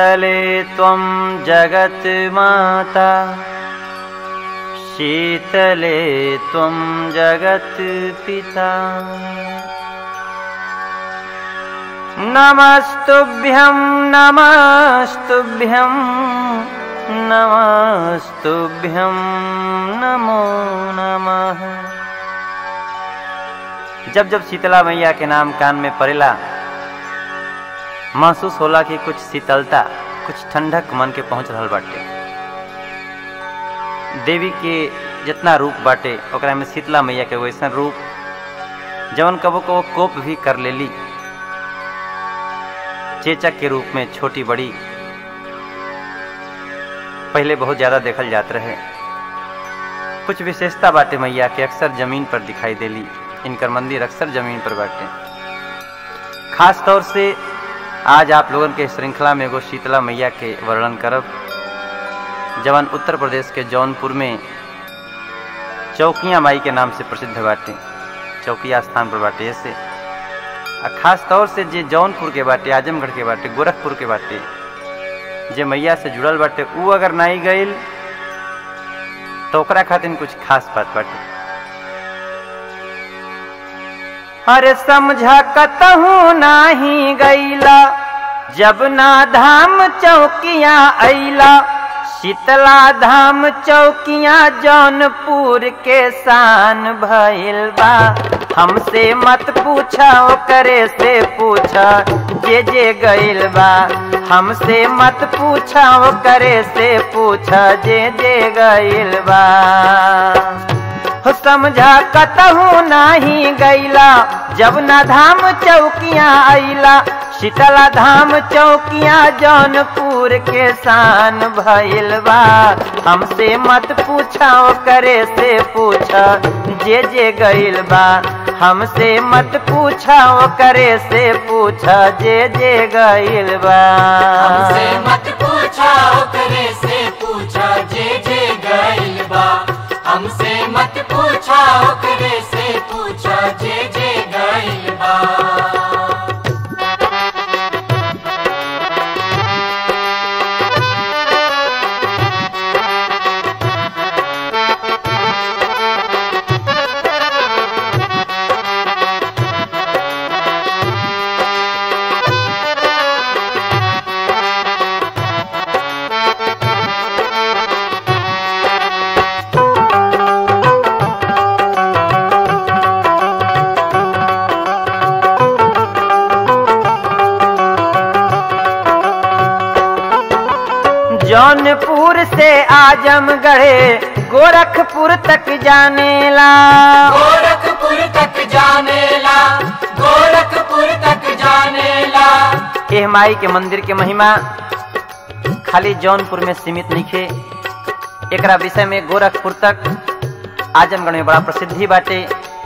शीतले त्वं जगन्माता शीतले त्वं जगत्पिता नमस्तुभ्यं नमस्तुभ्यं नमस्तुभ्यं नमो नमः जब जब शीतला मैया के नाम कान में पड़ेला महसूस होला कि कुछ शीतलता कुछ ठंडक मन के पहुंच रहल बाटे देवी के जितना रूप बाटे ओकरा में शीतला मैया के वैसन रूप जवन कबो कबो कोप भी कर लेली चेचक के रूप में छोटी बड़ी पहले बहुत ज्यादा देखल जात रहे कुछ विशेषता बाटे मैया के अक्सर जमीन पर दिखाई देली इनकर मंदिर अक्सर जमीन पर बाटे खास तौर से आज आप लोगन के श्रृंखला में एगो शीतला मैया के वर्णन करब जवन उत्तर प्रदेश के जौनपुर में चौकिया माई के नाम से प्रसिद्ध बाटे चौकिया स्थान पर बाटे ऐसे आ खास तौर से जे जौनपुर के बाटे आजमगढ़ के बाटे गोरखपुर के बाटे जे मैया से जुड़ल बाटे ऊ अगर नाई गईल तो ओकरा खातिर कुछ खास बात बाटे अरे समझा कतहू नाही गईला जब ना धाम चौकिया अइला शीतला धाम चौकिया जौनपुर के शान भइल बा हमसे मत पूछा ओकरे से पूछा जे जे गइल बा हमसे मत पूछा ओकरे से पूछा जे जे गइल बा हो समझा कतहू नाही गईला जब ना धाम चौकिया अइला शीतला धाम चौकिया जौनपुर के शान भइल बा हमसे मत पूछा करे से पूछा जे जे गइल बा हमसे मत पूछा करे से पूछा जे जे गइल बा हमसे मत पूछा ओकरे से पूछा जे जे गइल बा हमसे मत पूछा ओकरे से पूछा जे जे गइल बा जौनपुर से आजमगढ़ गोरखपुर तक जानेला गोरखपुर तक जानेला गोरखपुर तक जानेला एह माई के मंदिर के महिमा खाली जौनपुर में सीमित नहीं एकरा विषय में गोरखपुर तक आजमगढ़ में बड़ा प्रसिद्धि बाटे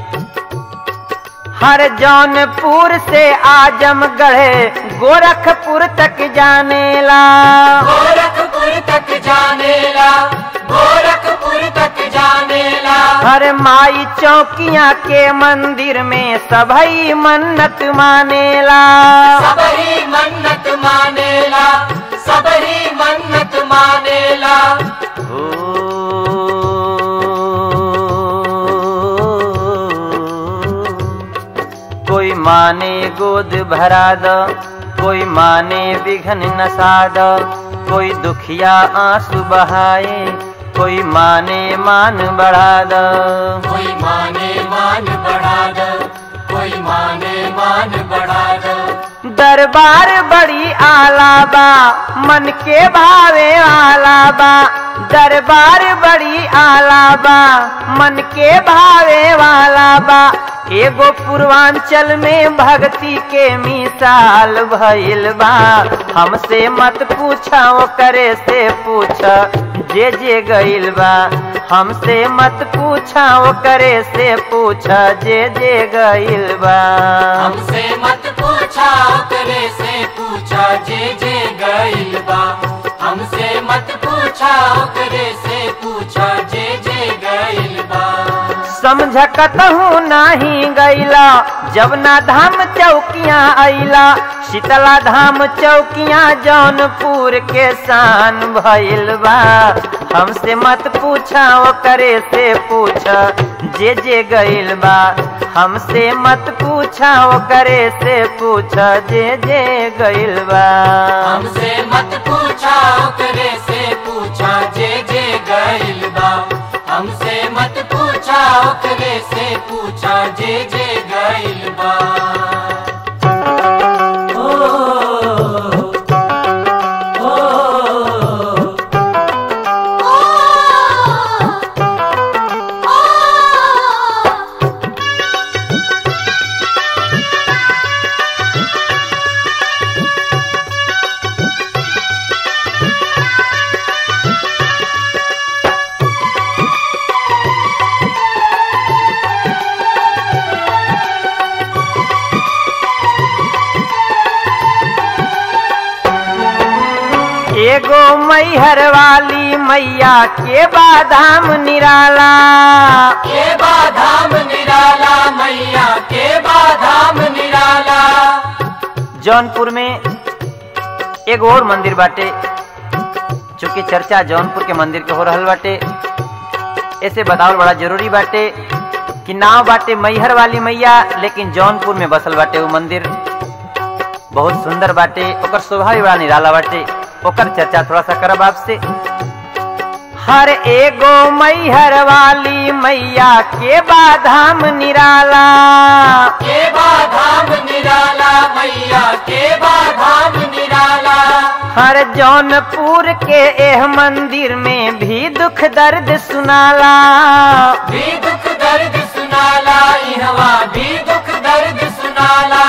हर जौनपुर से आजमगढ़ गोरखपुर तक जानेला गोरखपुर तक जानेला गोरखपुर तक जानेला हर माई चौकिया के मंदिर में सभई मन्नत मानेला सबही मन्नत मानेला सबही मन्नत मानेला ओ कोई माने गोद भरा द कोई माने विघन नसा द कोई दुखिया आंसू बहाए कोई माने मान बढ़ा द कोई माने मान बढ़ा दो कोई माने मान बढ़ा दो दरबार बड़ी आलाबा मन के भावे आलाबा दरबार बड़ी आलाबा मन के भावे वाला बा एगो पूर्वांचल में भक्ति के मिसाल भइल बा हमसे मत पूछा करे से पूछा जे जे गइल बा हमसे मत पूछा करे से पूछा जे जे गइल बा हमसे मत पूछा ओकरे से पूछा जे जे गइल बा हमसे मत पूछा ओकरे से पूछा जे जे गइल बा समझकतहू नाही गैला जब ना धाम चौकियाँ अइला शीतला धाम चौकियाँ जौनपुर के शान भइल बा हमसे मत पूछा वो करे से पूछ जे जे गइल बा हमसे मत पूछा वो करे से पूछ जे जे गइल बा हमसे मत पूछा ओकरे से पूछा जे जे गइल बा हमसे मत पूछा ओकरे से पूछा जे जे गइल बा ओ, ओ, एगो मैहर वाली मैया के बादाम निराला के बाधाम निराला मैया के बाधाम निराला जौनपुर में एगो और मंदिर बाटे चूंकि चर्चा जौनपुर के मंदिर के हो रहल बाटे ऐसे बतावल बड़ा जरूरी बाटे कि नाव बाटे मैहर वाली मैया लेकिन जौनपुर में बसल बाटे वो मंदिर बहुत सुंदर बाटे ओकर शोभा भी बड़ा निराला बाटे ओकर चर्चा थोड़ा सा करब आपसे हर एगो मैहर वाली मैया के बाधाम निराला के बाधाम निराला मैया के बाधाम निराला हर जौनपुर के एह मंदिर में भी दुख दर्द सुनाला भी दुख दर्द सुनाला इहवा भी दुख दर्द सुनाला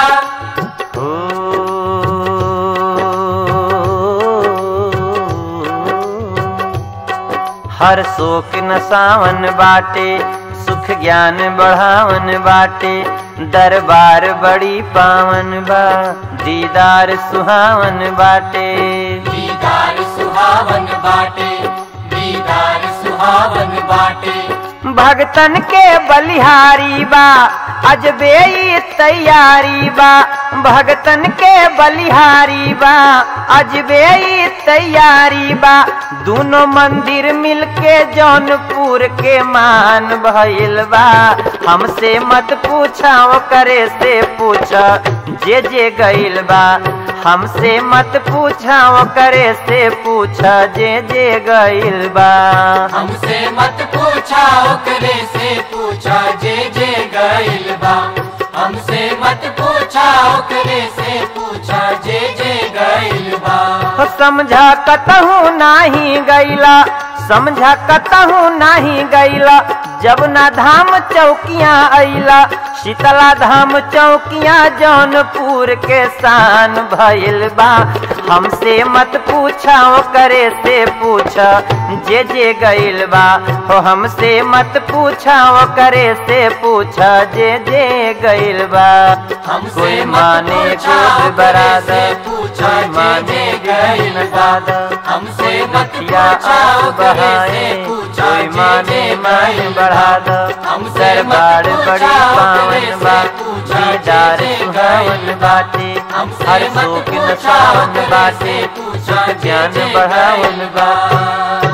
हर शोक न सावन बाटे सुख ज्ञान बढ़ावन बाटे दरबार बड़ी पावन बा दीदार सुहावन बाटे दीदार सुहावन बाटे दीदार सुहावन बाटे भगतन के बलिहारी बा अजबे ई तैयारी बा भगतन के बलिहारी बा अजबे ई तैयारी बा दोनों मंदिर मिलके जौनपुर के मान भइल बा हमसे मत पूछा वो करे से पूछ जे जे गइल बा हमसे मत पूछा वो करे से पूछ जे जे गइल बा हमसे मत पूछा ओकरे से पूछा जे जे गइल बा हमसे मत पूछा ओकरे से पूछा जे जे गइल बा हो समझा कतहू नाही गैला समझा कतहू नाही गैला जब ना धाम चौकियाँ अइला शीतला धाम चौकियाँ जौनपुर के शान भइल बा हमसे मत पूछा वो करे से पूछ जे जे गइल बा हो हमसे मत पूछा वो करे से पूछ जे जे गइल बा हमसे कोई मत माने पूछा गोद ओकरे बरादर से पूछा कोई जे माने जे गैल गइल बा। दादा हमसे कोई मत दुखिया पूछा आंख ओकरे बहाए से पूछा कोई जे माने जे मान गइल बढ़ा बा। दो हमसे दरबार मत बड़ी पूछा पावन ओकरे बा से पूछा जे दीदार जे सुहावन गइल बा। बाटे हमसे हर मत शोक न पूछा सावन ओकरे बाटे से पूछा सुख जे ज्ञान जे बढ़ावन गइल बा बा।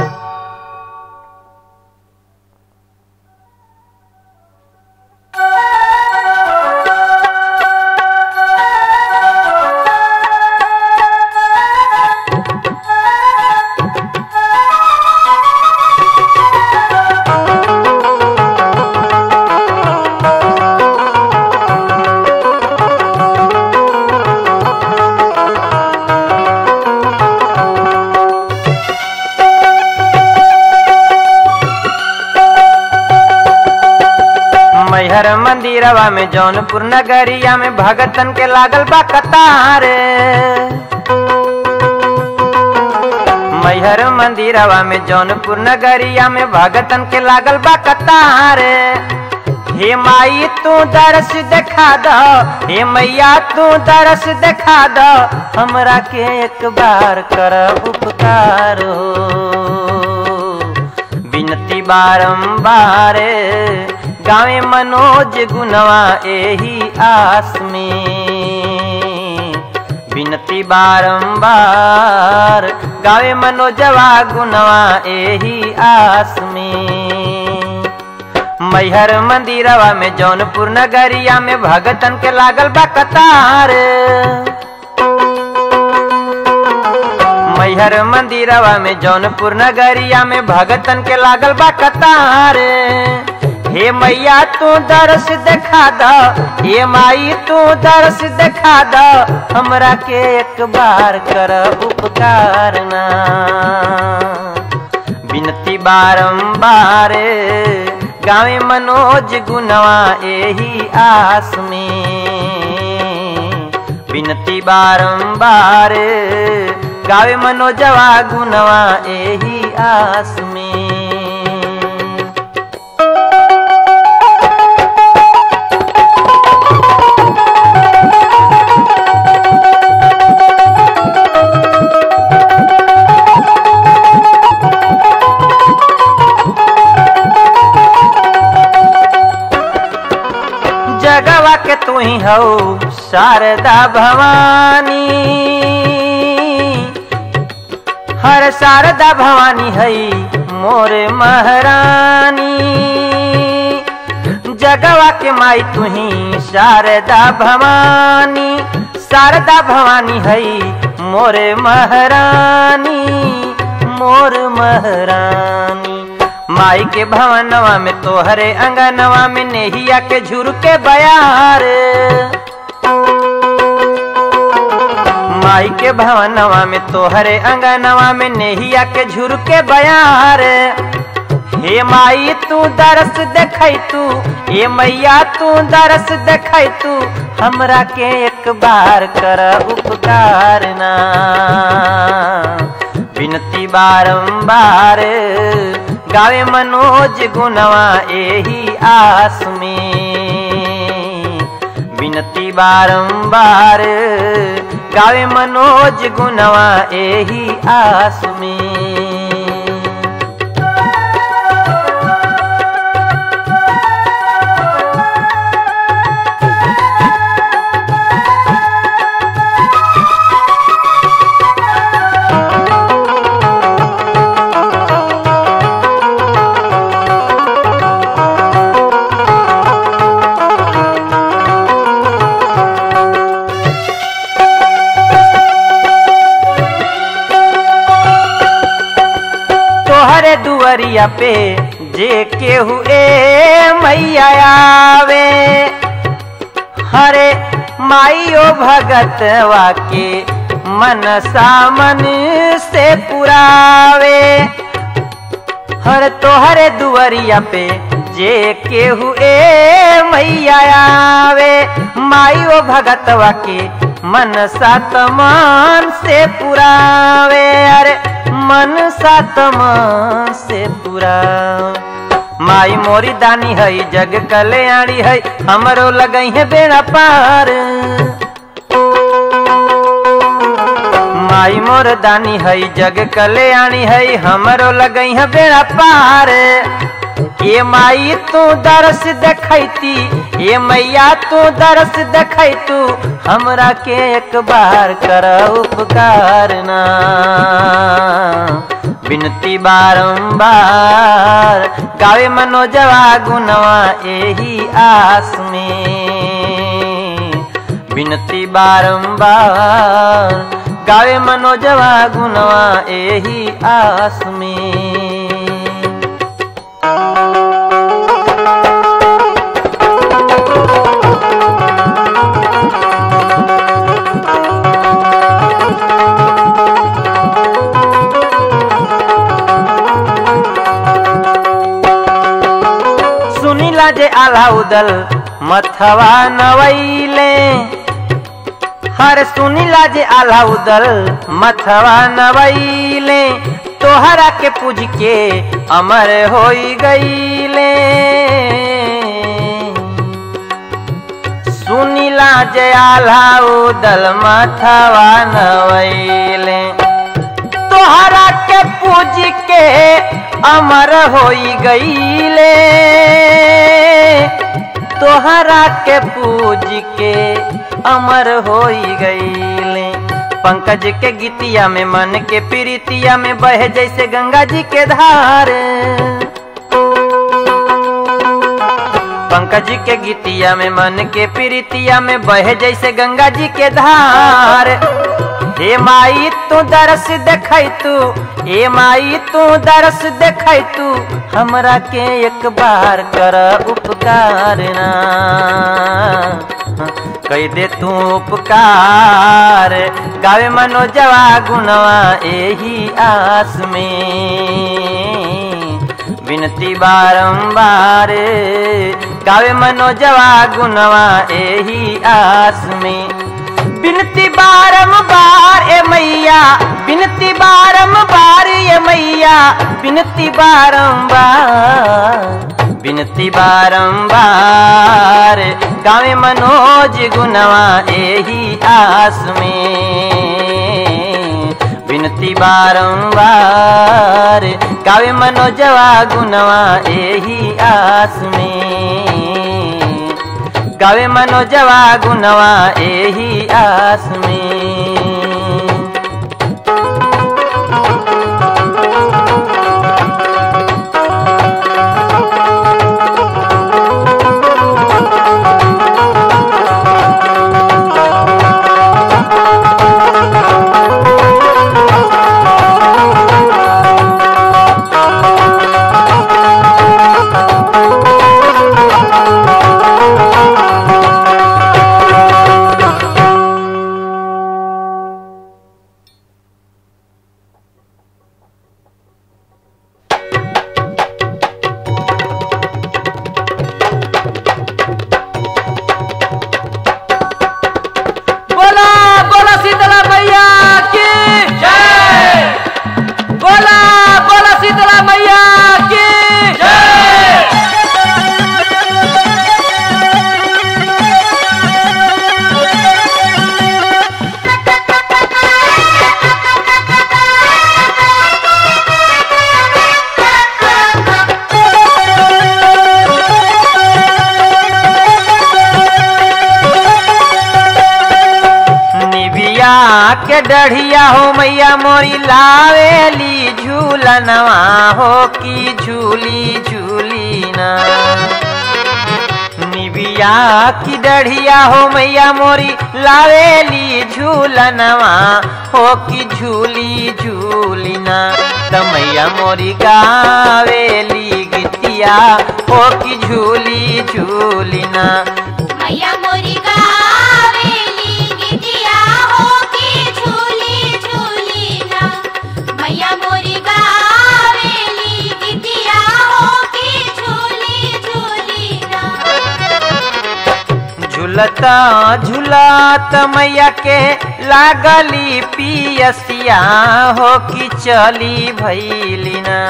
मैहर मंदिरवा में जौनपुर नगरिया में भगतन के लागल बा कतार मैहर मंदिरवा में जौनपुर नगरिया में भगतन के लागल बा कतार हे माई तू दरस देखा दो हे मैया तू दरस देखा दो हमरा के एक बार कर उपकार हो विनती बारंबार गावे मनोज गुनवा एही आस में बिनती बारंबार गावे मनोजवा गुनवा एही आस में मैहर मंदिरवा में जौनपुर नगरिया में भगतन के लागल बा कतार मैहर मंदिरवा में जौनपुर नगरिया में भगतन के लागल बा कतार हे मैया तू दरस देखा द हे माई तू दरस देखा द हमरा के एक बार कर उपकार ना बिनती बारंबार गावे मनोज गुनवा एही आस में बिनती बारंबार गावे मनोजवा गुनवा एही आस में जगवा के तू ही हो शारदा भवानी हर शारदा भवानी हई मोर महारानी जगवा के माई तू ही शारदा भवानी शारदा भवानी हई मोर महारानी मोर महारानी माई के भवनवा में तोहरे अंगनवा में नेहिया के झुर के बयार माई के भवनवा में तोहरे अंगनवा में नेहिया के झुर के बयार हे माई तू दरस देखै तू हे मैया तू दरस देखै तू हमरा के एक बार कर उपकार ना बिनती बारंबार गावे मनोज गुनवा एही आस में बिनती बारंबार गावे मनोज गुनवा एही आस में तोहरे दुआरिया पे जे केहू ए मैया आवे हरे माइयो भगतवा के मन सामन से पुरावे हर तोहरे दुआरिया पे जे केहू ए मैया आवे माइयो भगतवा के मन सातमान से पुरावे अरे मन सातमान से पुरावे माई मोरी दानी हई जग कल्याणी हई हमरो लगई है बेड़ा पार माई मोर दानी हई जग कल्याणी हई हमरो लगई है बेड़ा पार ये माई तू दरस देखैती ये मैया तू दरस देखै तू हमरा के एक बार कर उपकार ना बिनती बारंबार गावे मनोजवा गुनवा एही आस में बिनती बारंबार गावे मनोजवा गुनवा एही आस में सुनीला जे आला उदल मथवा नवैले हर सुनीला जे आला उदल मथवा नवैले तोहरा के पूज के अमर होई गईले सुनीला जे आला उदल मथवा नवैले तोहरा के के पूज के अमर होई गईले तोहरा के पूज के अमर होई गईले पंकज के गीतिया में मन के प्रीतिया में बहे जैसे गंगा जी के धार पंकज के गीतिया में मन के प्रीतिया में बहे जैसे गंगा जी के धार हे माई तू दरस देखै तू हे माई तू दरस देखै तू हमरा के एक बार कर उपकार ना कह दे तू उपकार गावे मनोजवा गुणवा एही आस में विनती बारंबार गावे मनोजवा गुणवा एही आस में बिनती बारंबार ए मैया बिनती बारंबार ए मैया बिनती बारंबार बिनती बारंबार गावे मनोज गुणवा एही आस में विनती बारंबार गावे मनोजवा गुणवा एही आस में गावे मनोजवा गुणवा एही आस में बोला बोला शीतला मैया की जय बोला बोला शीतला मैया की जय निबिया के डढ़िया हो मैया मोरी लावेली झूलनवा हो की झूली झूली ना निबिया की डढ़िया हो मैया मोरी लावेली झूलनवा हो की झूली झूली ना त मैया मोरी गावेली गीतिया हो की झूली झूली ना मैया मोरी गावेली गीतिया हो की झूली झूली ना मैया मोरी गावेली गीतिया हो की झूली झूली ना झुलता झुलत मैया के लागली पियसिया हो कि चली भैलिना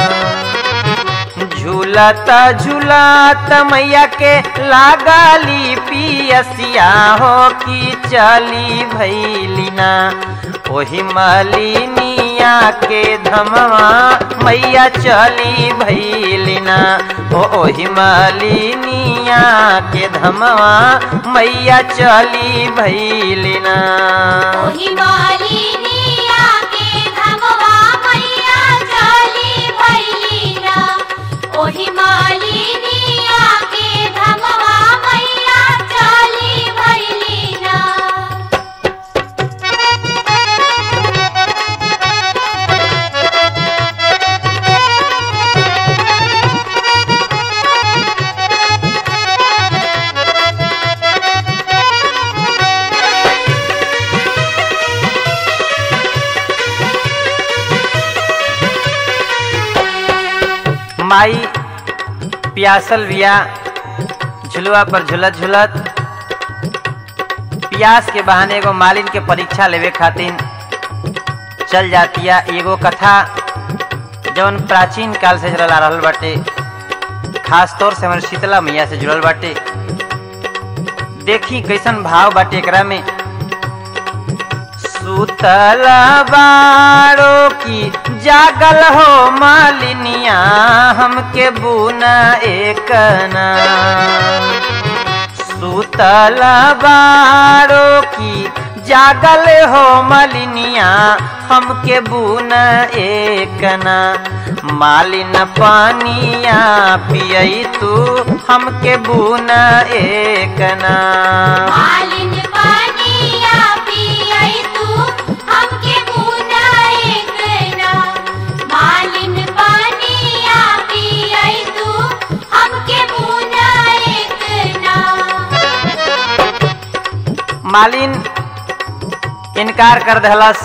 झूलत झूलत मैया के लागली पियसिया हो कि चली भैलिना ओही मलिनिया के धमवा मैया चली भैलिना ओ ओही मलिनिया के धमवा मैया चली भैलिना ओही मालिनिया के धमवा मैया चली भैली ना ओही मालिनिया के धमवा मैया चली भैली ना माई प्यासल बिया झुलवा पर झुलत झुलत प्यास के बहाने एगो मालिन के परीक्षा लेवे खातिर चल जातिया एगो कथा जवन प्राचीन काल से चलल आ रहल बाटे खास तौर से हमारे शीतला मैया से जुड़ल बाटे देखी कैसन भाव बाटे एकरा में सुतल बाड़ो की जागल हो मालिनिया हमके बुना एकना सुतल बारो की जागल हो मलिनिया हमके बुना एकना मालिन पानिया पियई तू हमके बुना एकना मालिन पानिया पियई तू हमके बुना एकना मालिन पानिया पियई तू हमके बुना एकना मालिन इनकार कर दहलस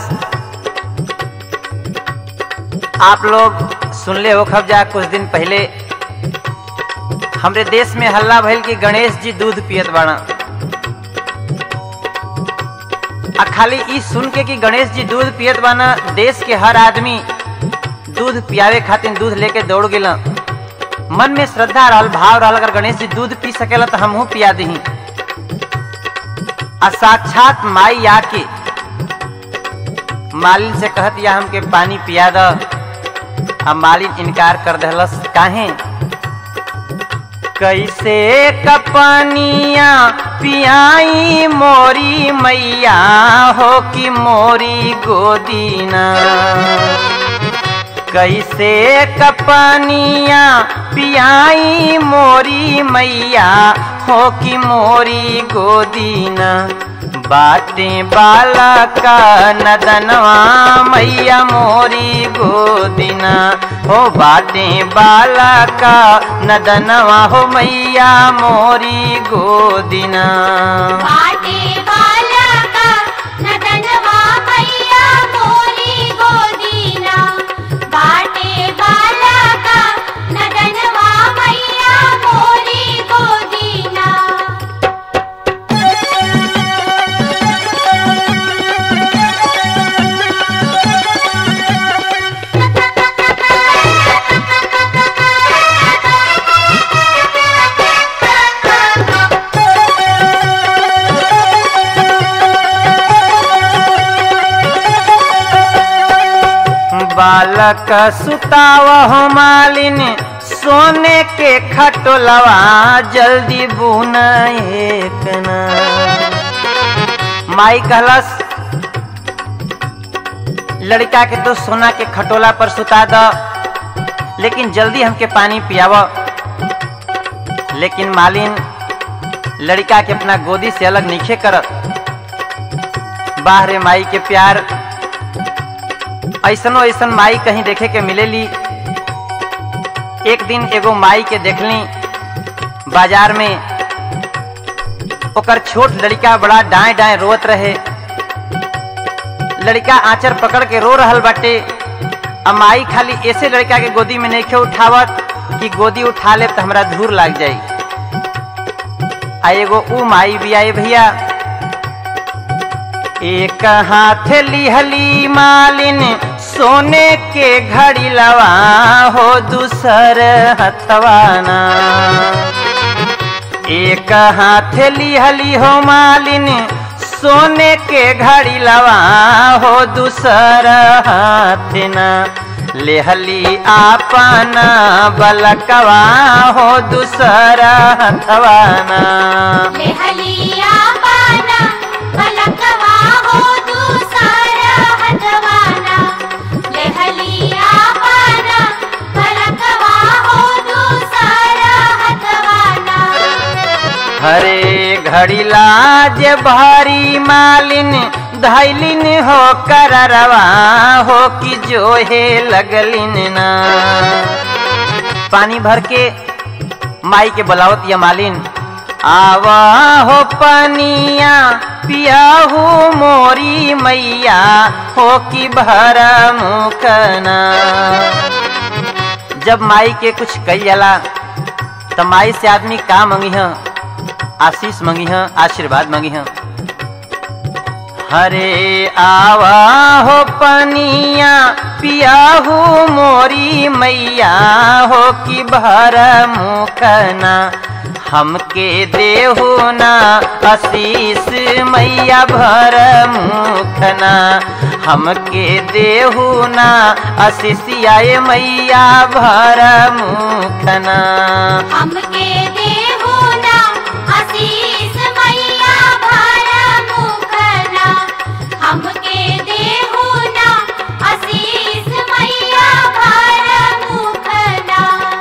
आप लोग सुनले हो खबजा कुछ दिन पहले हमरे देश में हल्ला भइल कि गणेश जी दूध पियत बाड़ा आ खाली ई सुन के कि गणेश जी दूध पियत बाना देश के हर आदमी दूध पियावे खातिर दूध लेके दौड़ गेला मन में श्रद्धा रहल भाव रहल अगर गणेश जी दूध पी सकेला तो हमहू पिया दही आ साक्षात माई आके मालिन से कहत या हमके पानी पिया द आ मालिन इनकार कर दहलस काहे कैसे कपनिया पियाई मोरी मैया हो कि मोरी गोदीना कैसे कपनिया पियाई मोरी मैया हो कि मोरी गोदीना बाटे बाला का नदनवा मैया मोरी गोदीना हो बाटे बाला का नदनवा हो मैया मोरी गोदीना बाटे वाला का नदनवा मैया मोरी गोदीना बाटे वाला का नदनवा मैया मोरी गोदीना बालक सुताव हो मालिन सोने के खटोलवा जल्दी बुना एकना माई कहलस लड़का के तो सोना के खटोला पर सुता द लेकिन जल्दी हमके पानी पियाव लेकिन मालिन लड़का के अपना गोदी से अलग नीचे करत बाहरे माई के प्यार ऐसनो ऐसन माई कहीं देखे के मिलेली एक दिन एगो माई के देखली बाजार में ओकर छोट लड़का बड़ा डाय डाय रोत रहे लड़का आंचर पकड़ के रो रहल बाटे आ माई खाली ऐसे लड़का के गोदी में नहीं उठावत कि गोदी उठा ले तो हमरा धूर लाग जाई आ एगो ऊ माई भी आई भैया एक हाथ लिहली मालिन सोने के घड़ी लवा हो दूसर हथवाना एक हाथ लिहली हो मालिन सोने के घड़ी लवा हो दूसर हाथ ना लेहली आपना बलकवा हो दूसर हथवाना लेहलिया पाना बलकवा हो दूसरा हथवाना लेहलिया पाना बलकवा हो दूसरा हथवाना हरे घड़ी लाज भारी मालिन धैलिन हो कररवा हो कि जो हे लगलिन ना पानी भर के माई के बलावत या मालिन आवा हो पनिया पियाहू मोरी मैया हो कि भर मुखना जब माई के कुछ कही जाला तो माई से आदमी का मंगी है आशीष मंगी है आशीर्वाद मंगी है हरे आवा हो पनिया पियाहू मोरी मैया हो कि भर मुखना हमके देहू ना आशीष मैया भर मुखना हमके देहू ना अशिषियाए मैया भर मुखना हमके देहु ना आशीष मैया भर मुखना हमके देहु ना आशीष मैया भर मुखना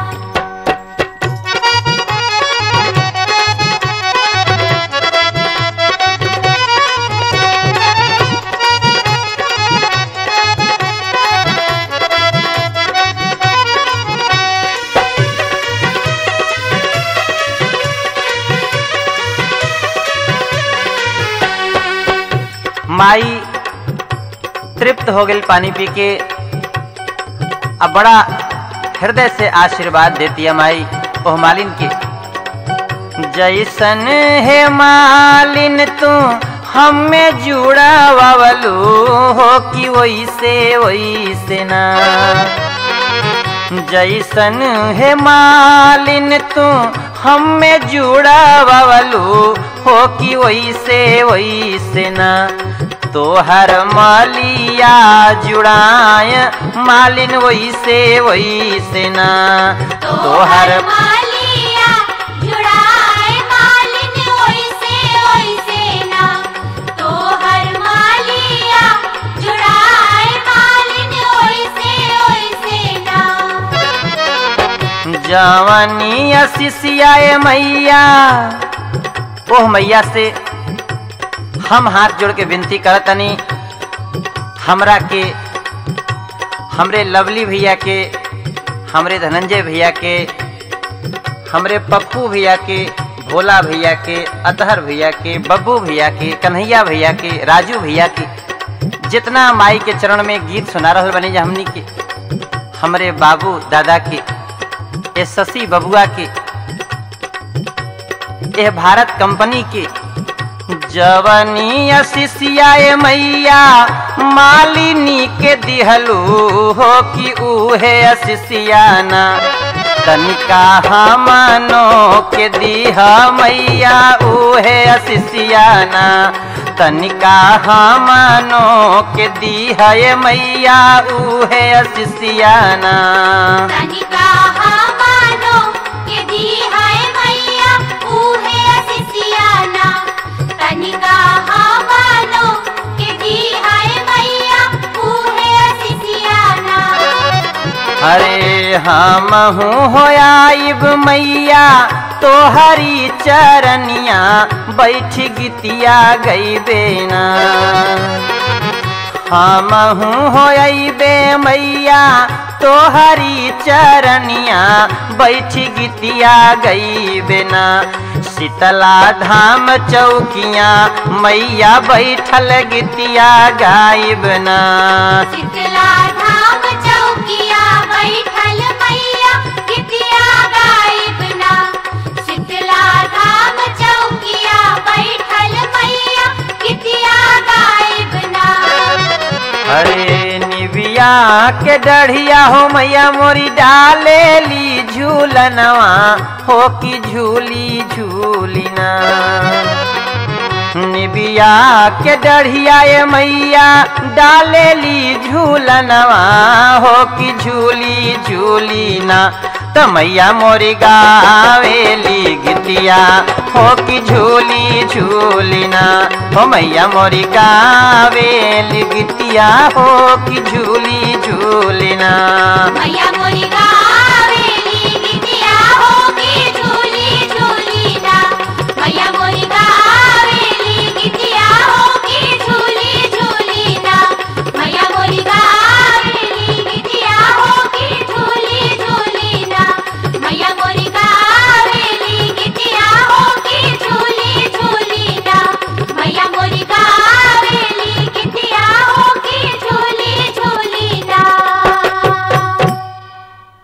माई तृप्त हो गई पानी पी के अब बड़ा हृदय से आशीर्वाद देती है माई ओह मालिन के जैसन है मालिन तू हमें जुड़ा वलू हो कि वैसे वैसे ना जैसन है मालिन तू हमें जुड़ा वलू हो कि वैसे वैसे ना तोहर मालिया जुड़ाय मालिन वैसे वैसे ना तोहर मालिया जुड़ाए मालिन ओइसे ओइसे ना तोहर मालिया जुड़ाए मालिन ओइसे ओइसे ना जवानी शिष्याए मैया ओह मैया से हम हाथ जोड़ के विनती करतनी हमरा के हमरे लवली भैया के हमरे धनंजय भैया के हमरे पप्पू भैया के भोला भैया के अतहर भैया के बब्बू भैया के कन्हैया भैया के राजू भैया के जितना माई के चरण में गीत सुना रहल बनी जा हमनी के हमरे बाबू दादा के ये शशि बबुआ के यह भारत कंपनी के जवनी शिष्याए मैया मालिनी के दिहलू हो कि उहे शिष्याना तनिका हमनो के दीह मैया उहे शिष्याना तनिका हमनो के दीह मैया उहे शिष्याना तनिका हमानो के दी है मैया उहे असिसियाना तनिका हमानो के दी है मैया उहे असिसियाना हरे हम हो आइब मैया तोहरी चरनिया बैठ गितिया गई बेना हम हो अबे मैया तोहरी चरनिया बैठ गितिया गई बेना शीतला धाम चौकिया मैया बैठल गितिया गायब ना शीतला धाम चौकिया बैठल मैया कितिया गायब ना शीतला धाम चौकिया बैठल मैया कितिया गायब ना अरे निबिया के डढ़िया हो मैया मोरी डाले ली झूलनवा हो कि झूली झूलिना निबिया के डढ़िया ये मैया डाले ली झूलनवा हो कि झूली झूलिना त मैया मोरी गावेली गितिया हो कि झूली झूलिना हो मैया मोरी गावेली गितिया हो कि झूली झूलिना मैया मोरी गावेली गितिया होगी झूली झूली ना मैया मोरी गावेली गितिया होगी झूली झूली ना मैया मोरी गावेली गितिया होगी झूली झूली ना मैया मोरी गावेली गितिया होगी झूली झूली ना मैया मोरी गावेली गितिया होगी झूली झूली ना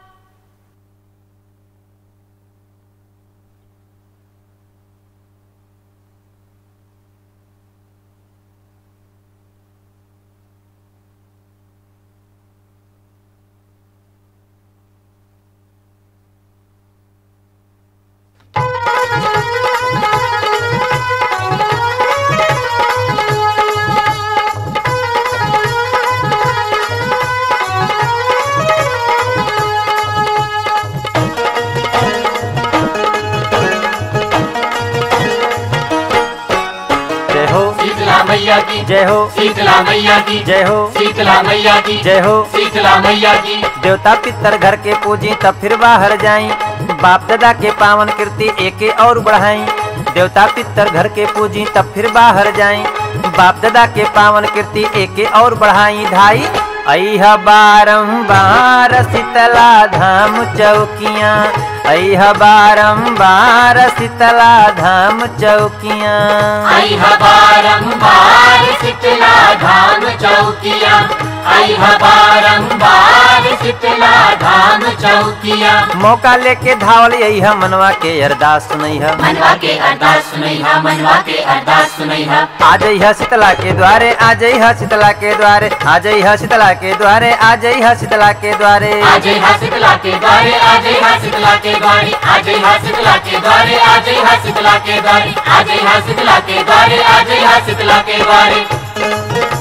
मैया की जय हो शीतला मैया की जय हो शीतला मैया की जय हो शीतला मैया की देवता पितर घर के पूजी तब फिर बाहर जाई बाप दादा के पावन कीर्ति एके और बढ़ाई देवता पितर घर के पूजी तब फिर बाहर जाई बाप दादा के पावन कीर्ति एके और बढ़ाई धाई अह बारम्बार शीतला धाम चौकियाँ अह बारम्बार शीतला धाम चौकियाँ आई हा बारंबार शीतला धाम चौकिया आई हा बारंबार शीतला धाम चौकिया मौका लेके धावल यही मनवा के अरदास सुनई है मनवा के अरदास सुनैहा मनवा के अरदास सुनैहा आ जइहा शीतला के द्वारे आ जइहा शीतला के द्वारे आ जइहा शीतला के द्वारे आ जइहा शीतला के द्वारे आज हा शीतला के द्वारे आज हा शीतला के द्वारे आज हा शीतला के द्वारे आज हा शीतला के द्वारे आज हा शीतला के द्वारे आज हा शीतला के द्वारे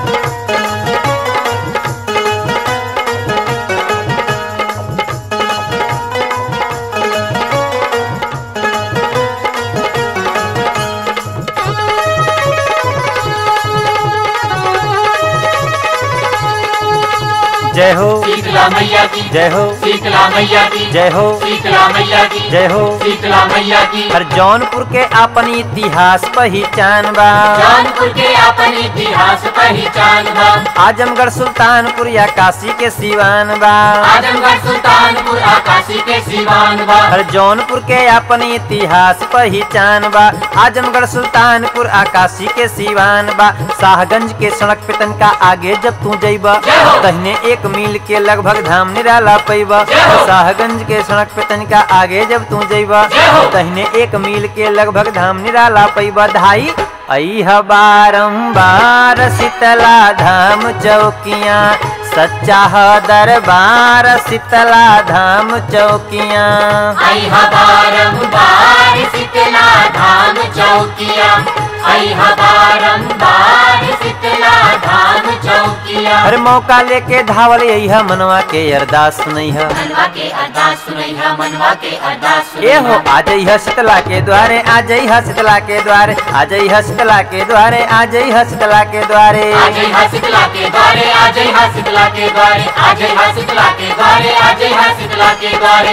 जय हो शीतला मैया की जय हो शीतला मैया की जय हो शीतला मैया की जय हो शीतला मैया की हर जौनपुर के अपन इतिहास पहचान बा जौनपुर के अपन इतिहास पहचान बा आजमगढ़ सुल्तानपुर या काशी के सिवान बा आजमगढ़ सुल्तानपुर आकाशी के सिवान बा हर जौनपुर के अपन इतिहास पहचान बा आजमगढ़ सुल्तानपुर आकाशी के सिवान बा शाहगंज के सड़क पे तनका आगे जब तू जइबा जय हो। तहने एक मील के लगभग धाम निराला पैबा जय हो। शाहगंज के सड़क पे तनका आगे जब तू जइबा जय हो। तहने एक मील के लगभग धाम निराला पैबा धाई अह बारम्बार शीतला धाम चौकियाँ सच्चा ह दरबार शीतला धाम चौकियाँ आई हा बारंबार शीतला धाम चौकिया आई हा बारंबार शीतला धाम चौकिया हर मौका लेके धावल यही मनवा के अरदास सुनई है मनवा के अरदास सुनैहा मनवा के अरदास ए हो सुनैहा आ जइह शीतला के द्वारे आ जइह शीतला के द्वारे आ जइह शीतला के द्वारे आ जइह शीतला के द्वारे आज हा शीतला के द्वारे आज हा शीतला के द्वारे आज हा शीतला के द्वारे आज हा शीतला के द्वारे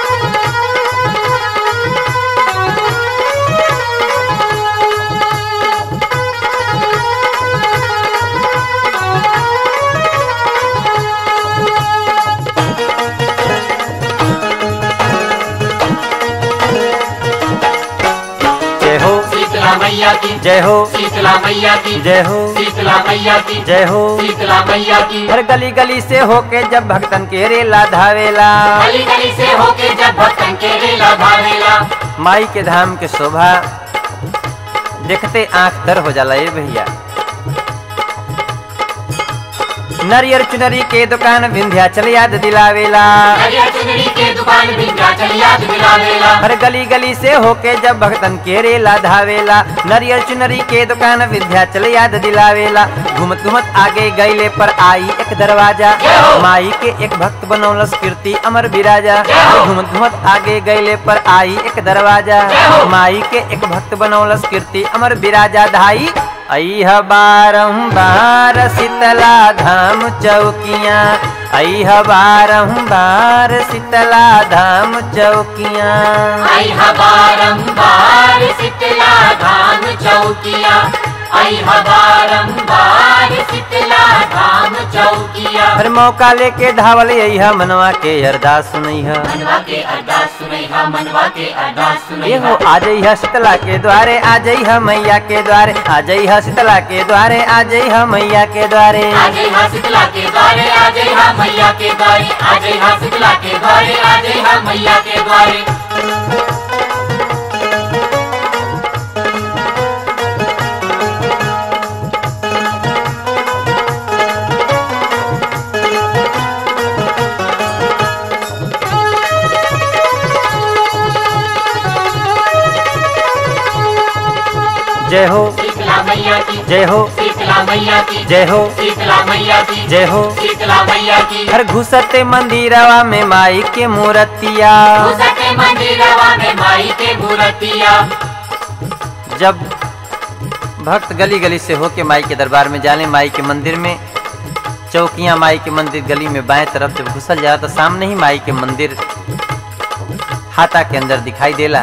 जय हो शीतला मैया की जय हो शीतला मैया की जय हो शीतला मैया की जय हो शीतला मैया की हर गली गली से होके जब भक्तन के रेला धावेला गली गली से होके जब भक्तन के रेला भावेला माई के धाम के शोभा देखते आंख तर हो जाला ये भैया नरियर चुनरी के दुकान विंध्याचल याद दिलावेला हरिया चुनरी के दुकान विंध्याचल याद दिलावेला हर गली गली से होके जब भक्तन के रेला धावेला नरियर चुनरी के दुकान विंध्याचल याद दिलावेला घुमत घुमत आगे गईले पर आई एक दरवाजा माई के एक भक्त बनौलस कीर्ति अमर विराजा घुमत घुमत आगे गईले पर आई एक दरवाजा माई के एक भक्त बनौलस कीर्ति अमर विराजा धाई अह बारम्बार शीतला धाम चौकियाँ अह बारम्बार शीतला धाम चौकियाँ आई हा बारंबार शीतला धाम चौकिया आई हा बारंबार शीतला धाम चौकिया हर मौका लेके धावल यही मनवा के अरदास सुनई है मनवा के अरदास सुनैहा मनवा के अरदास ये हो सुनैहा आ जइह शीतला के द्वारे आ जइह मैया के द्वारे आ जइह शीतला के द्वारे आ जइह मैया के द्वारे आज हा शीतला के द्वारे आज हा मैया के द्वारे आज हा शीतला के द्वारे आज हा मैया के द्वारे जय हो शीतला मैया की जय हो शीतला मैया की जय हो शीतला मैया की जय हो शीतला मैया की हर घुसते मंदिरवा में माई के मूर्तिया घुसते मंदिरवा में माई के मूर्तिया जब भक्त गली गली से होके माई के दरबार में जाने माई के मंदिर में चौकियां माई के मंदिर गली में बाएं तरफ जब घुसल जाला तो सामने ही माई के मंदिर हाथा के अंदर दिखाई देला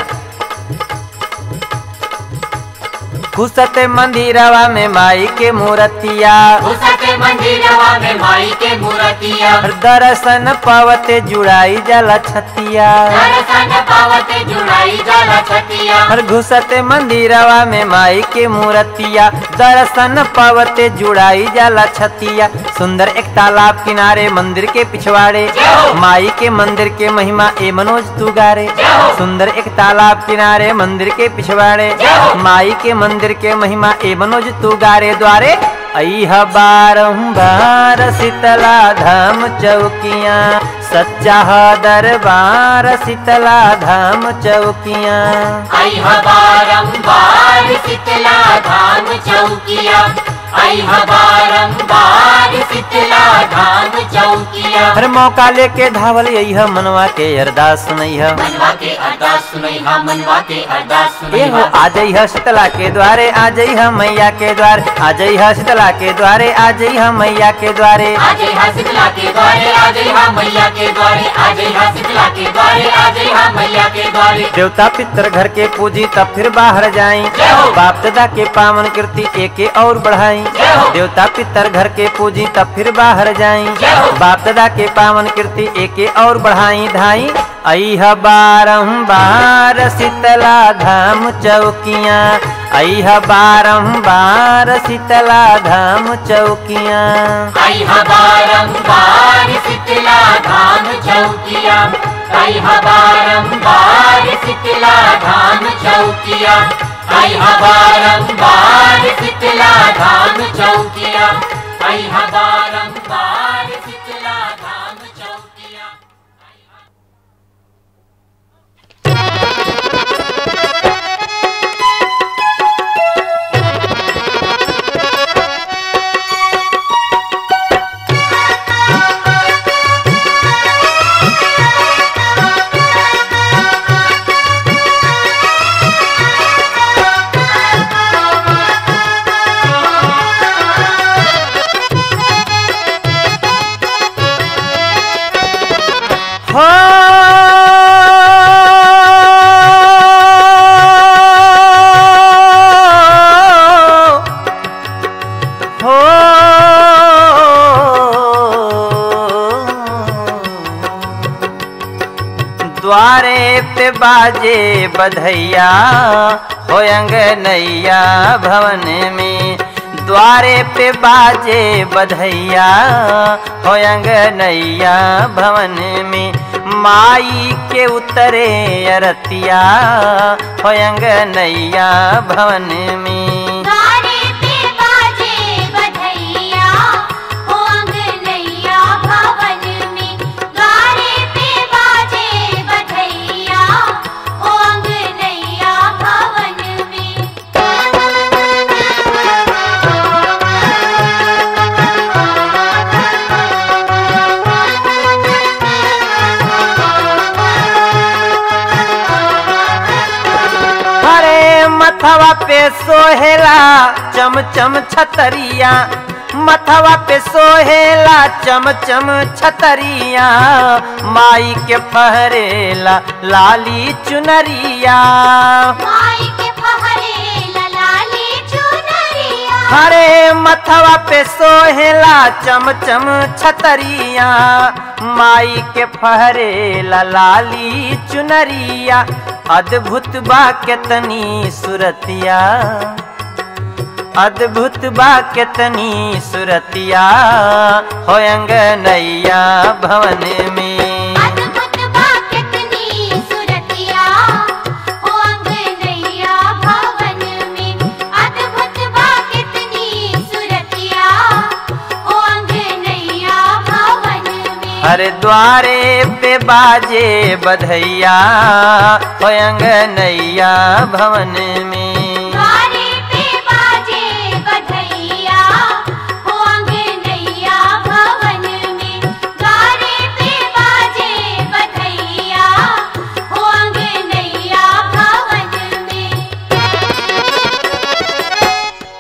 घुसते मंदिरवा में माई के मूर्तिया घुसते मंदिरवा में माई के मूर्तिया दर्शन पावते जुड़ाई जाला छतिया दर्शन पावते जुड़ाई जाला छतिया हर घुसते मंदिरवा में माई के मूर्तिया दर्शन पावते जुड़ाई जाला छतिया सुंदर एक तालाब किनारे मंदिर के पिछवाड़े माई के मंदिर के महिमा ए मनोज तू गारे सुंदर एक तालाब किनारे मंदिर के पिछवाड़े माई के मंदिर के महिमा ए मनोज तू गारे द्वारे अह बारंबार शीतला धाम चौकियाँ सच्चा दरबार शीतला धाम चौकियाँ आई बारंबार शीतला धाम चौकिया आई बारंबार शीतला धाम चौकिया हर मौका लेके धावल यही मनवा के अरदास सुनैह मनवा के अरदास सुनई हा मनवा के अरदास सुनई एहो हा आ जइह शीतला के द्वारे आ जइह मैया के द्वार आ जइह शीतला के द्वारे आ जइह मैया के द्वारे आजय हा शीतला के द्वारे आजय हा मैया के द्वारे आजय हा शीतला के द्वारे आजय हा मैया के द्वारे देवता पितर घर के पूजी तब फिर बाहर जाई जय हो। बाप दादा के पावन कीर्ति एके और बढ़ाई जय हो। देवता पितर घर के पूजी तब फिर बाहर जाई जय हो। बाप दादा के पावन कीर्ति एके और बढ़ाई धाई अह बारंबार शीतला धाम चौकियाँ अह बारंबार शीतला धाम चौकियाँ आई हा बारंबार शीतला धाम चौकिया आई हा बारंबार शीतला धाम चौकिया आई हा बारंबार शीतला धाम चौकिया आई हा बारंबार शीतला धाम चौकिया हो हो द्वारे पे बाजे बधैया हो नैया भवन में द्वारे पे बाजे बधैया हो नैया भवन में माई के उतरे अरतिया हो नैया भवन में गाने पे बाजे बधैया हो अंगनैया भवन में गाने पे बाजे बधैया हो अंगनैया भवन में हरे मथवा पे सोहेला चम चम छतरिया मथवा पे सोहेला चम चम छतरिया माई के फहरेला लाली चुनरिया माई के फहरे ललाली चुनरिया हरे मथवा पे सोहेला चम चम छतरिया माई के फहरेला लाली चुनरिया अद्भुत बा केतनी सुरतिया अद्भुत बा केतनी सुरतिया हो नैया भवन में अद्भुत बा कितनी सुरतिया हो अंगनैया भवन में अद्भुत बा कितनी सुरतिया हो अंगनैया भवन में हर द्वारे पे बाजे बधैया हो नैया भवन में द्वारे पे बाजे बधैया हो अंगनैया भवन में द्वारे पे बाजे बधैया हो अंगनैया भवन में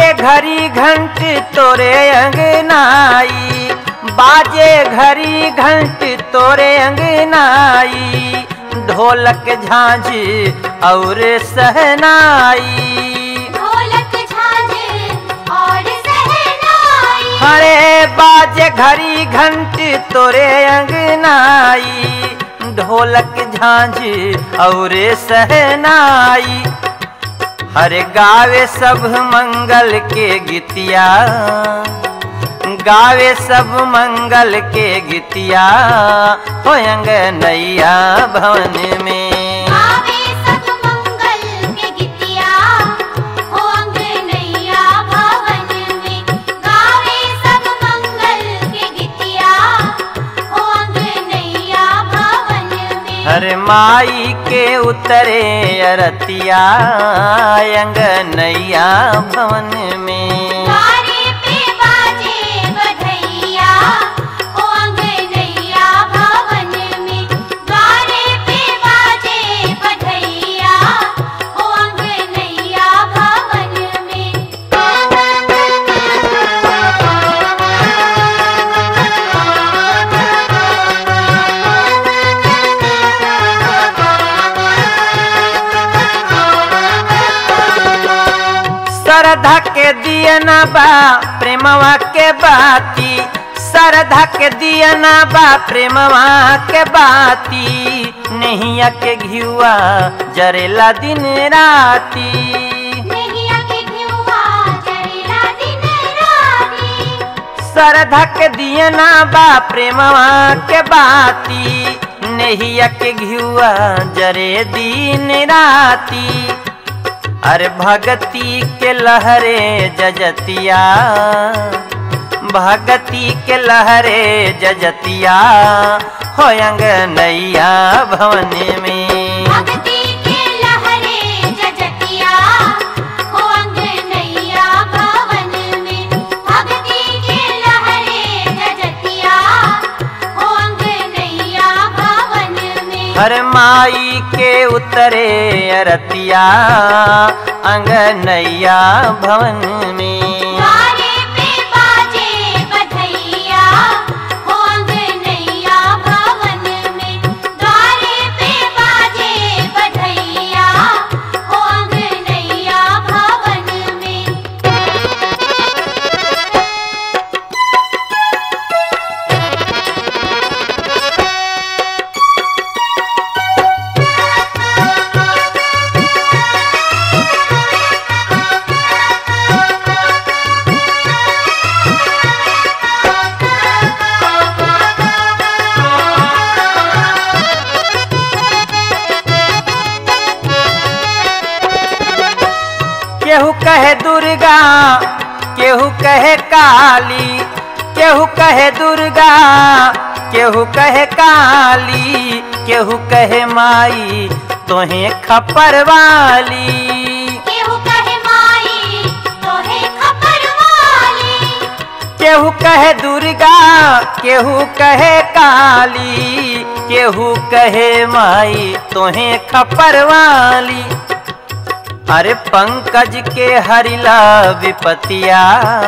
बाजे घड़ी घंट तोरे अंगनाई बाजे घड़ी घंट तोरे अंगनाई ढोलक झांझ और सहनाई ढोलक झांझ और सहनाई हरे बाजे घड़ी घंट तोरे अंगनाई ढोलक झांझ और सहनाई हरे गावे सब मंगल के गीतिया गावे सब मंगल के गीतिया हो नैया भवन में आवे सब मंगल के गीतिया हो अंगनैया भवन में गावे सब मंगल के गीतिया हो अंगनैया भवन में हर माई के उतरे अरतिया नैया भवन में द्वारे पे बाजे बधैया हो अंगनैया भवन में द्वारे पे बाजे बधैया हो अंगनैया भवन श्रद्धा के दियना बा प्रेमवा के बाती श्रद्धा के दियना बा प्रेमवा के बाती नैया के घियुआ जरेला दिन राती नैया के घिउवा जरेला दिन राती श्रद्धा के दियना बा प्रेमवा के बाती नैया के घियुआ जरे दिन राती अरे भगती के लहरे जजतिया भगती के लहरे जजतिया हो नैया भवन में भक्ति के लहरे जजतिया हो अंगनैया भवन में भक्ति के लहरे जजतिया हो अंगनैया भवन में हर माई के उतरे अरतिया अंगनैया भवन में द्वारे पे बाजे बधैया हो अंगनैया भवन में द्वारे पे बाजे बधैया हो अंगनैया भवन में केहू कहे दुर्गा केहू कहे काली केहू कहे दुर्गा केहू कहे काली केहू कहे माई तोहे खपर वाली केहू कहे माई तोहे खबर वाली केहू कहे दुर्गा केहू कहे काली केहू कहे माई तोहे खपर वाली अरे पंकज के हरिला विपतिया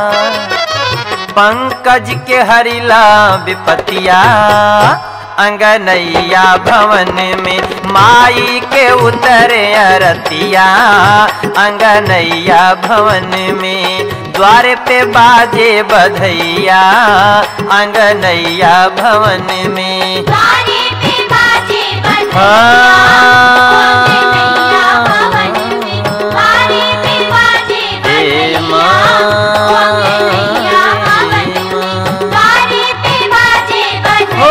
पंकज के हरिला विपतिया अंगनैया भवन में माई के उतरे अरतिया अंगनैया भवन में द्वार पे बाजे बधैया अंगनैया भवन में द्वारे पे बाजे बधैया हाँ। अंगनैया भवन में द्वारे पे बाजे हे बधैया माँ। अंगनैया भवन में द्वारे पे बाजे हो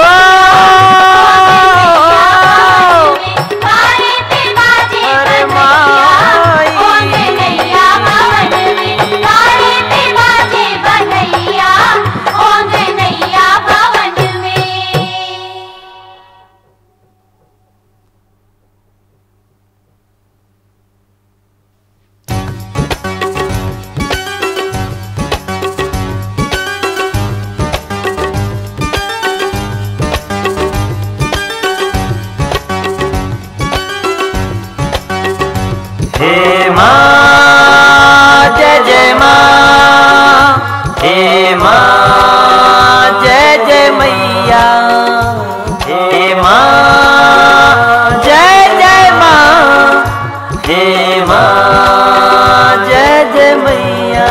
बधैया द्वारे पे बाजे अरे बधैया माई। अंगनैया भवन में द्वारे पे बाजे बधैया अंगनैया भवन में हे माँ जय जय माँ जय माँ जय जय मैया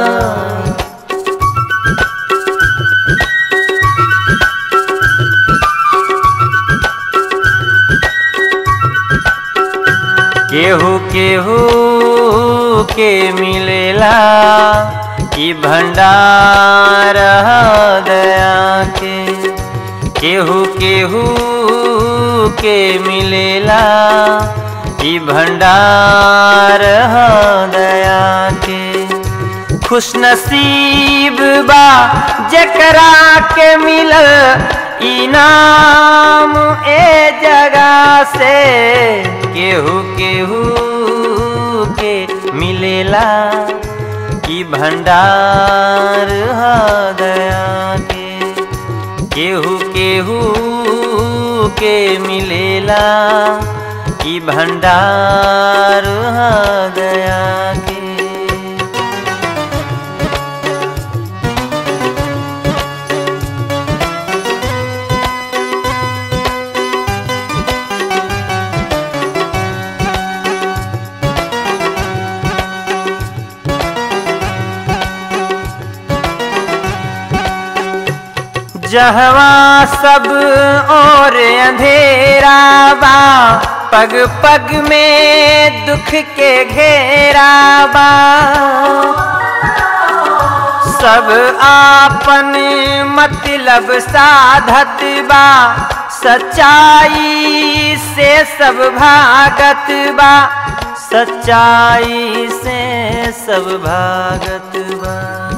केहू केहू के मिलेला ई भंडार दया के केहू केहू के मिलेला ई भंडार दया के खुश नसीब बा जकरा के मिलल इनाम ए जगह से केहू केहू के मिलेला ई भंडार दया के केहू केहू के मिलेला ई भंडार दया के जहवा सब और अंधेरा बा पग पग में दुख के घेरा बा सब आपन मतलब साधत बा सच्चाई से सब भागत बा सच्चाई से सब भागत बा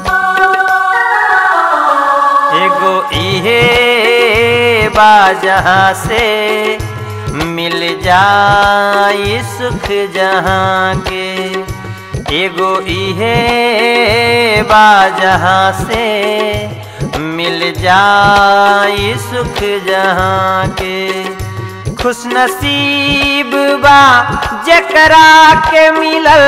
एगो इहे बा जहाँ से मिल जाई सुख जहाँ के एगो इहे बा जहाँ से मिल जाई सुख जहाँ के खुश नसीब बा जकरा के मिलल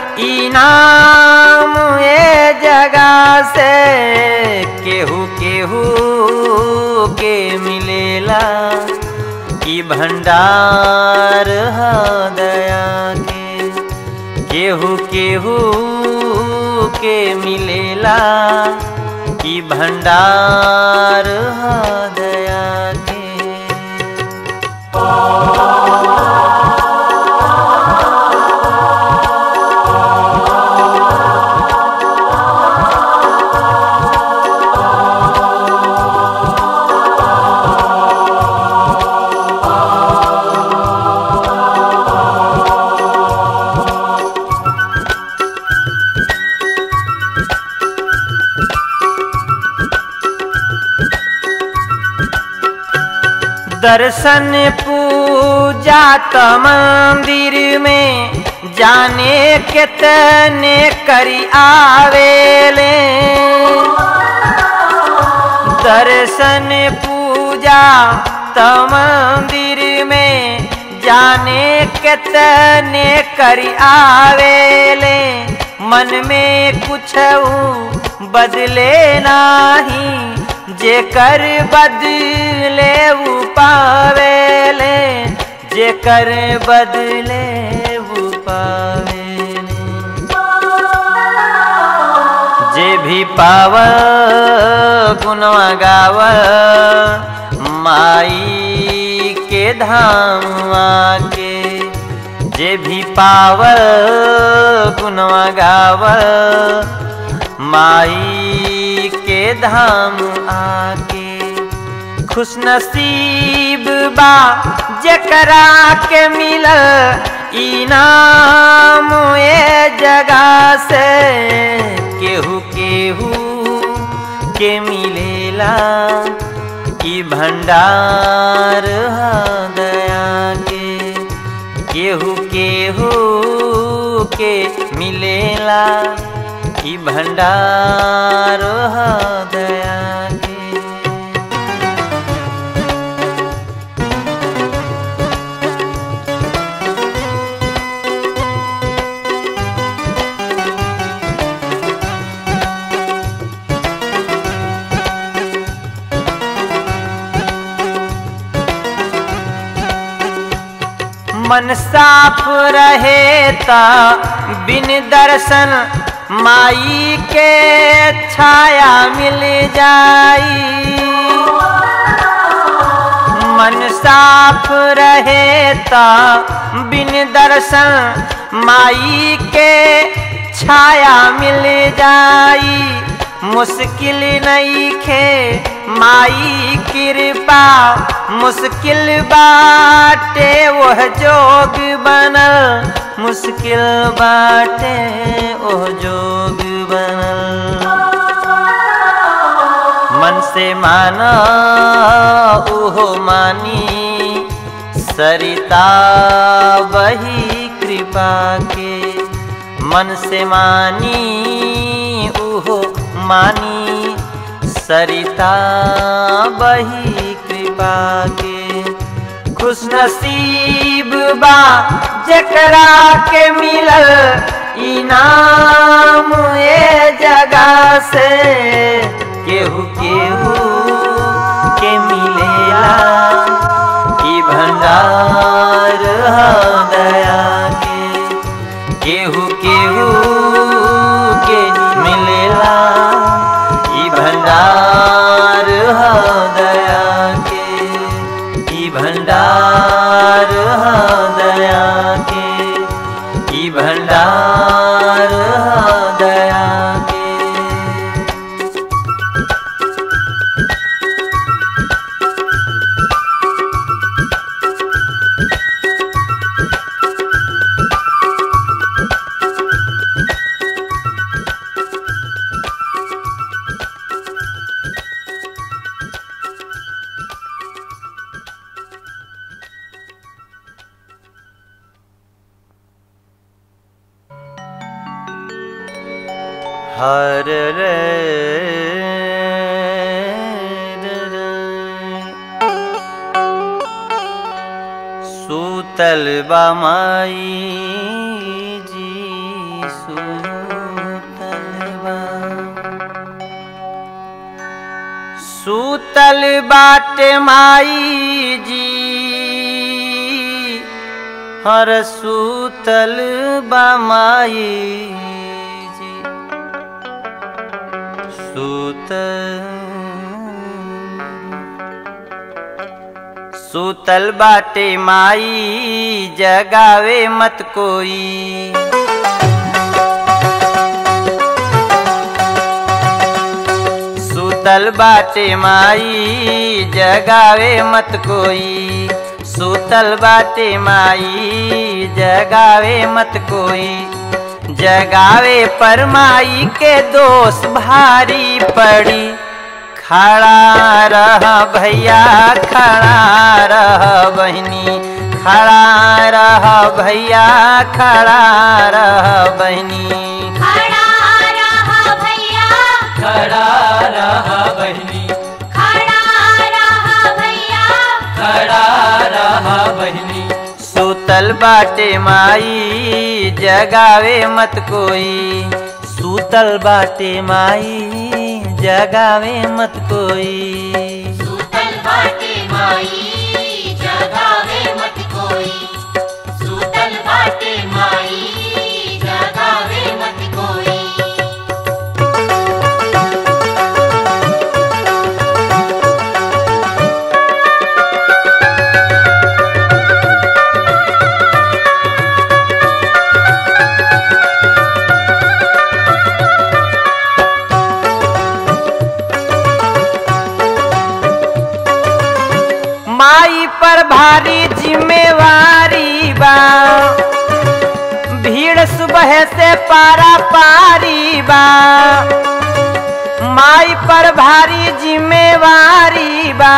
इनाम ए जगह से केहू केहू के मिलेला ई भंडार दया के केहू केहू के मिलेला ई भंडार दया के दर्शन पूजा त मंदिर में जाने कितने करी आवेले दर्शन पूजा त मंदिर में जाने कितने करी आवेले मन में कुछ बदले नाही जेकर बदले उ पावेले जेकर बदले उ पावेले जे भी पाव गुनवा गाव माई के धाम आके जे भी पाव गुनवा गाव माई के धाम आके खुश नसीब बा जकरा के मिलल इनाम ए जगह से केहू केहू के मिलेला ई भंडार दया के केहू केहू के मिलेला ई भंडार दया के मन साफ रहे ता बिन दर्शन माई के छाया मिल जाई मन साफ रहे ता बिन दर्शन माई के छाया मिल जाई मुश्किल नहीं खे माई कृपा मुश्किल बाटे वह जोग बनल मुश्किल बाटे वह जोग बनल मन से माना ओहो मानी सरिता बही कृपा के मन से मानी ओहो मानी सरिता बही कृपा के खुश नसीब बा जकरा के मिलल इनाम ए जगह से केहू केहू के मिलेला ई भंडार ह दया के केहू केहू के मिलेला ई भंडार ह दया के ई भंडार ह दया के ई भंडार ह दया के हर रे सूतल बामाई जी सूतल बा सूतल बाट माई जी हर सूतल बामाई जी सूतल सूतल बाटे माई जगावे मत कोई सूतल बाटे माई जगावे मत कोई सूतल बाटे माई जगावे मत कोई जगावे पर माई के दोष भारी पड़ी खड़ा रह भैया खड़ा रह बहनी खड़ा रह भैया खड़ा रह बहनी खड़ा रहा भैया खड़ा रह बहनी खड़ा रहा भैया खड़ा रह बहनी सूतल बाटे माई जगावे मत कोई सूतल बाटे माई जगावे मत कोई सूतल बाटे माई जगावे मत कोई सूतल बाटे माई जगावे मत कोई माई पर भारी जिम्मेवारी बा भीड़ सुबह से पारा पारी बा माई पर भारी जिम्मेवारी बा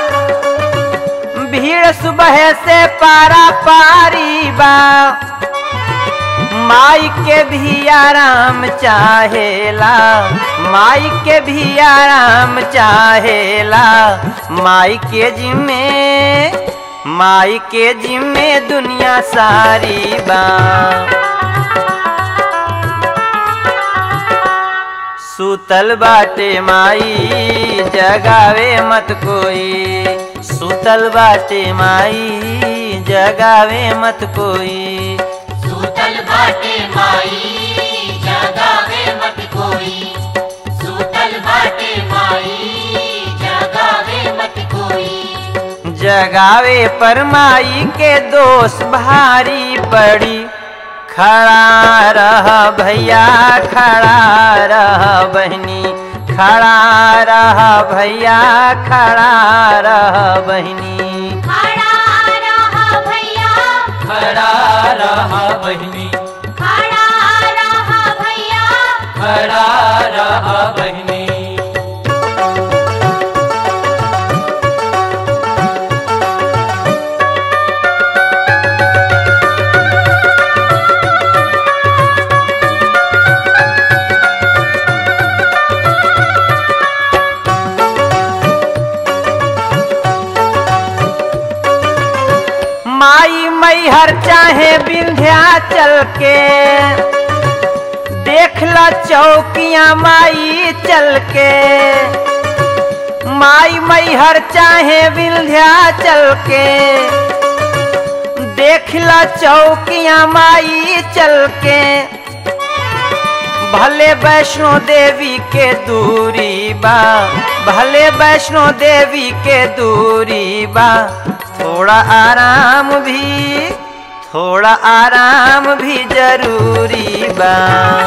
भीड़ सुबह से पारा पारी बा माई के भी आराम चाहेला माई के भी आराम चाहेला माई के जिम्मे माई के जिम्मे दुनिया सारी बा सूतल बाटे माई जगावे मत कोई सूतल बाटे माई जगावे मत कोई सूतल बाटे माई जगावे मत कोई सूतल बाटे माई जगावे मत कोई जगावे पर माई के दोष भारी पड़ी खड़ा रह भैया खड़ा रह बहनी खड़ा रह भैया खड़ा रह बहनी खड़ा रहा भैया खड़ा रहा बहिनी खड़ा रहा भैया खड़ा रहा बहिनी माई मैहर चाहे विंध्याचल के देख ला चौकियां माई चल के माई मैहर चाहे विंध्याचल के देख ला चौकियां माई चल के भले वैष्णो देवी के दूरी बा भले वैष्णो देवी के दूरी बा थोड़ा आराम भी थोड़ा आराम भी जरूरी बा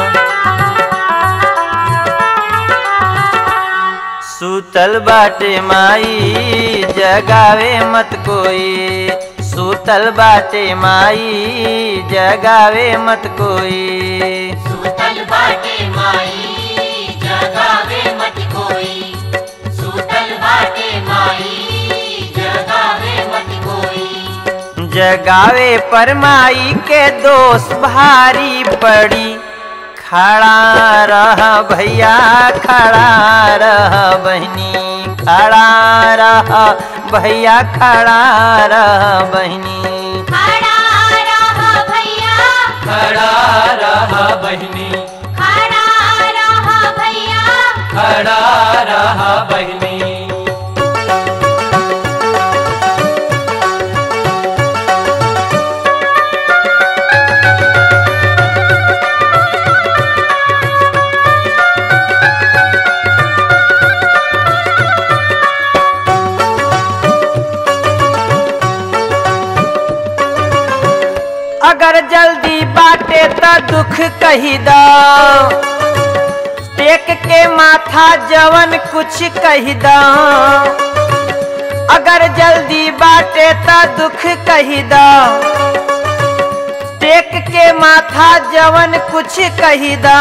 सूतल बाटे माई जगावे मत कोई सूतल बाटे माई जगावे मत कोई सूतल बाटे माई जगावे मत कोई सूतल बाटे माई जगावे मत कोई जगावे पर माई के दोष भारी पड़ी खड़ा रह भैया खड़ा रह बहनी खड़ा रह भैया खड़ा रह बहनी खड़ा रहा भैया खड़ा रहा बहिनी खड़ा रहा भैया खड़ा रहा बहिनी अगर जल्दी बाटे त दुख कही दो टेक के माथा जवन कुछ कही दो अगर जल्दी बाटे त दुख कही दो टेक के माथा जवन कुछ कही दो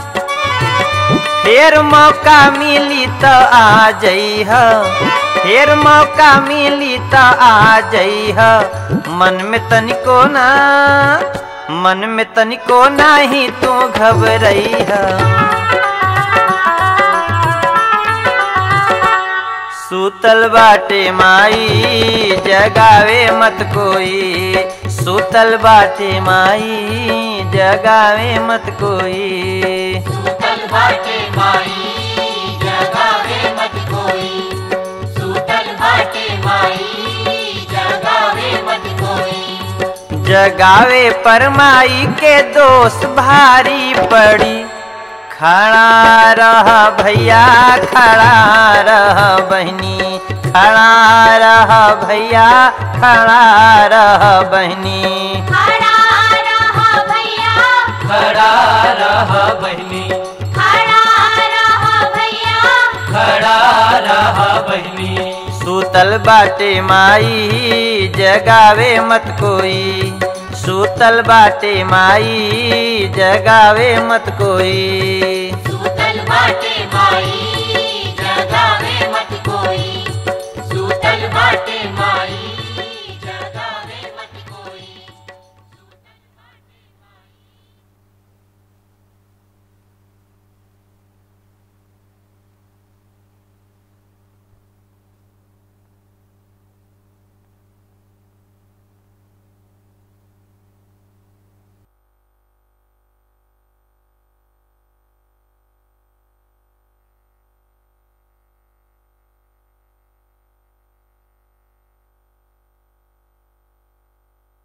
फिर मौका मिली तो आ जइह फिर मौका मिली तो आ जइह मन में तनिको ना मन में तनिको नाही तू घबरइह सूतल बाटे माई जगावे मत कोई सूतल बाटे माई जगावे मत कोई सूतल बाटे माई जगावे मत कोई सूतल बाटे माई जगावे मत कोई जगावे पर माई के दोष भारी पड़ी खड़ा रह भैया खड़ा रह बहनी खड़ा रह भैया खड़ा रह बहनी खड़ा रहा भैया खड़ा रहा बहिनी खड़ा रहा भैया खड़ा रहा बहिनी सूतल बाटे माई जगावे मत कोई सूतल बाटे माई जगावे मत कोई सूतल बाटे माई